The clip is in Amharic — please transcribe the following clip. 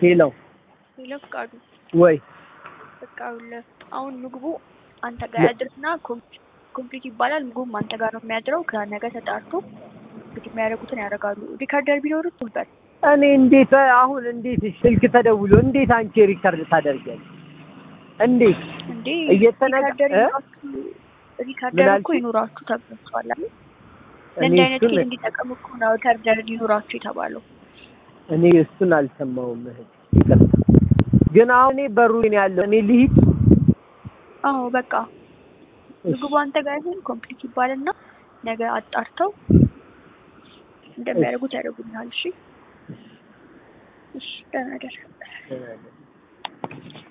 ሄሎ ሌላ ፍቃዱ ወይ በቃ ይኸውልህ አሁን ምግቡ አንተ ጋር ያድርስና ኮምፕሊት ይባላል። ምግቡም አንተ ጋር ነው የሚያድረው። ከነገ ተጣርቶ እንግዲህ የሚያደርጉትን ያደርጋሉ። ሪካርደር ቢኖርህ ትወጣል። እኔ እንዴት አሁን እንዴት ስልክ ተደውሎ እንዴት አንቺ ሪከርድ ታደርጊያለሽ? እንዴት እንዴ እየተነጋ- ሪካርደር እ? ይኖራችሁ ሪካርደር ምን እኮ አልሽኝ? ይኖራችሁ ተብሏችኋል አይደል? እኔ ለእንዲህ አይነት እሱን ኬዝ እንዲጠቀም እኮ ነው ሪካርደር ሊኖራችሁ የተባለው። እኔ እሱን አልሰማውም እህት ይቅርታ። ግን አሁን እኔ በሩ ነው ያለው እኔ ልሂድ አዎ በቃ ምግቡ አንተ ጋር ይሁን ኮምፕሊት ይባልና ነገ አጣርተው እንደሚያደርጉት ያደርጉልሃል። እሺ እሺ ደህና ደር እሺ